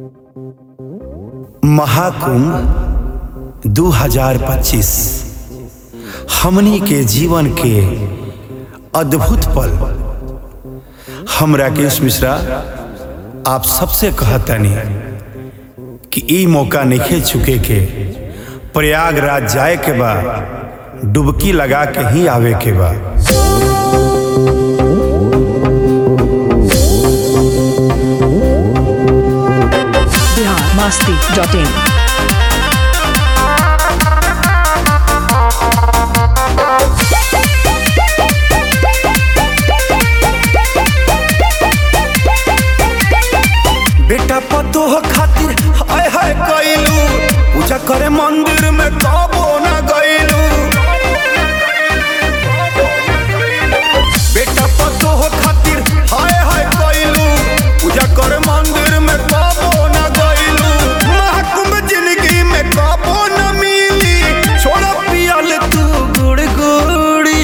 महाकुंभ 2025 हमनी के जीवन के अद्भुत पल हम राकेश मिश्रा आप सबसे कहतनी कि ई मौका नहीं चुके के प्रयागराज जाए के बा डुबकी लगा के ही आवे के बा बिहार मास्ती डॉट इन बेटा पतोह खातिर हाय हाय कइलू पूजा करे मंदिर में कबो ना गइलू बेटा पतोह खातिर हाय हाय कइलू पूजा करे मंदिर में कबो ना गइलू महाकुंभ जिंदगी में कबो ना मिली छोड़ा पियल तू गुड़ गुड़ी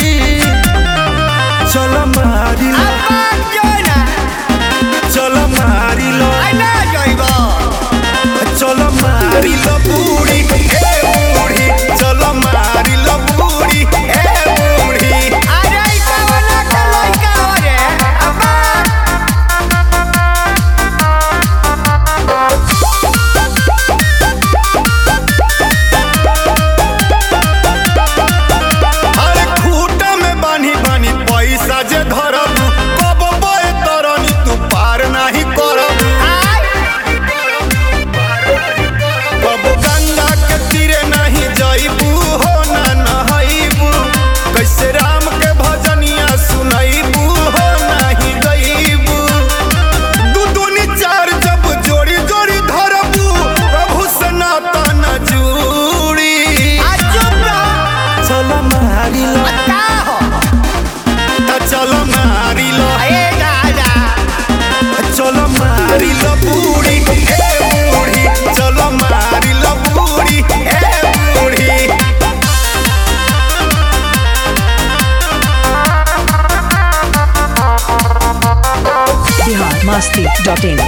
चल मारी लो चल मारी लो चल मारी लो बूढ़ी ए बूढ़ी चल मारी लो बूढ़ी ए बूढ़ी अरे खूटा में बानी बानी पैसा जे धरब कब बे तरनी तू पार नाही करब कब गंगा के तीरे नहीं जइबू हो ना नहइबू कैसे राम के भजनिया सुनइबू हो नहीं गइबू दू दूनी चार जब जोड़ी जोड़ी धरबू प्रभु सनातन जूड़ी चल मारी लो त चल मारी लो चल मारी लो बूढ़ी ए बूढ़ी चल मारी लो बूढ़ी ए बूढ़ी बिहार मास्ती डॉट इन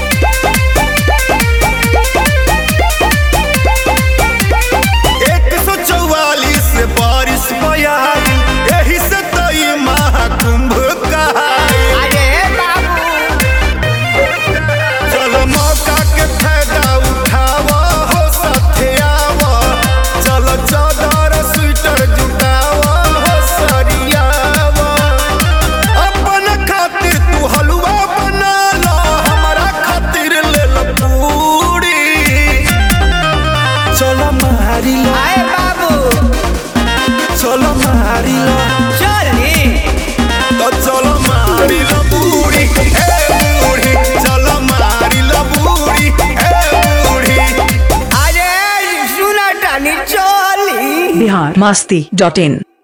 एक सौ चौवालीस बारिश बयाई यही से तो ई महाकुंभ कहाई चल मौका के फायदा उठावा हो साथे आवा चल चादर स्वेटर जुटावा हो सरियावा अपन खातिर तू हलवा बना ला हमारा खातिर ले लो पूरी चल मारी लो चल मारी लो तो चल मारी लो बूढ़ी ए बूढ़ी चल मारी लो बूढ़ी ए बूढ़ी बिहार मास्ती डॉट इन